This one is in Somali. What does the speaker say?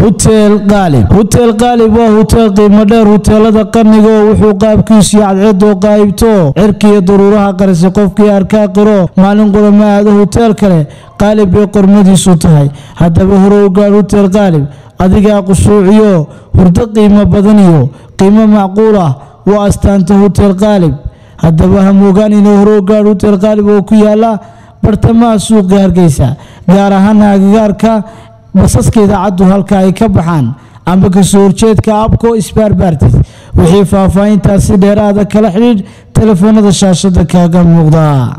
huteel qaalib huteel qaalib waa huteel qiimo dheer huteelada qarniga oo wuxuu qaabkiisu cadceedoo qaayibto cirkiiyo daruuraha qarisay qofkii arkaa qiro maalin qurama aado huteel kale qaalib bay qormadiisu tahay haddaba hore u gaadh huteel qaalib adigaa qusuuciyo hurdo qiimo badan iyo qiimo macquul ah waa astaanta huteel qaalib haddaba hamoogaan inuu hore u gaadh huteel qaalib oo ku yaala bartamaha suuqa hargeysa gaar ahaana agagaarka basaska idaacaddu halka ay ka baxaan amba kasoo horjeedka abco sbarbartis wixii faahfaahintaasi dheeraada kala xidhiidh telefoonada shaashada kaaga muuqda